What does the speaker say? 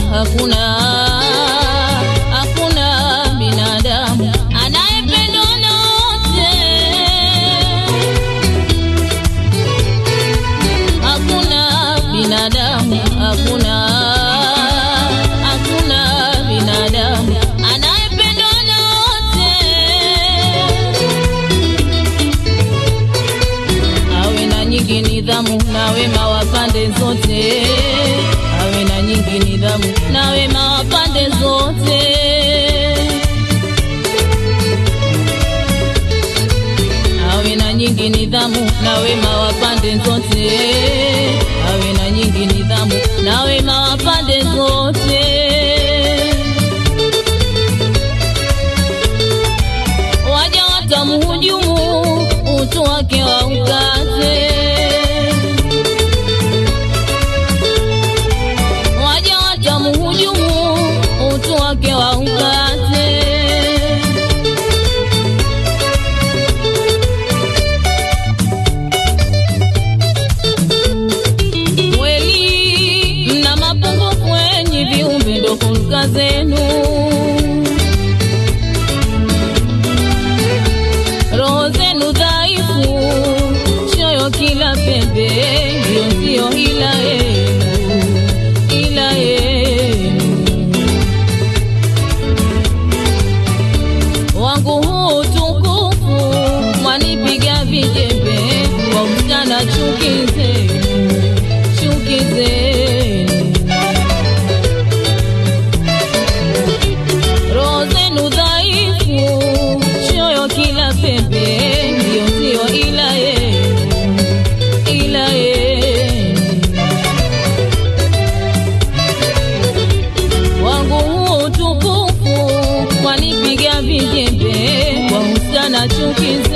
hakuna hakuna binadamu anayependwa na wote hakuna binadamu hakuna hakuna binadamu anayependwa na wote awe na nyingi nidhamu na wema wa pande zote awe na nyingi nidhamu na wema wa pande zote awe na nyingi nidhamu na wema wa pande zote awe na nyingi nidhamu na wema wa pande zote waja watamhujumu utu wake wa ukate waja watamhujumu utu wake wa ukate kweli mna mapungufu enyi viumbe ndo hulka zenu roho zenu dhaifu choyo kila pembe hiyo ndiyo ila yenu ila yenu wangu huu tukufu mwanipiga vijembe kwa mchana chuki zenu chuki zenu roho zenu dhaifu choyo kila pembe ndiyo ndiyo ila yenu ila yenu wangu huu tukufu mwanipiga vijembe kwa usana chuki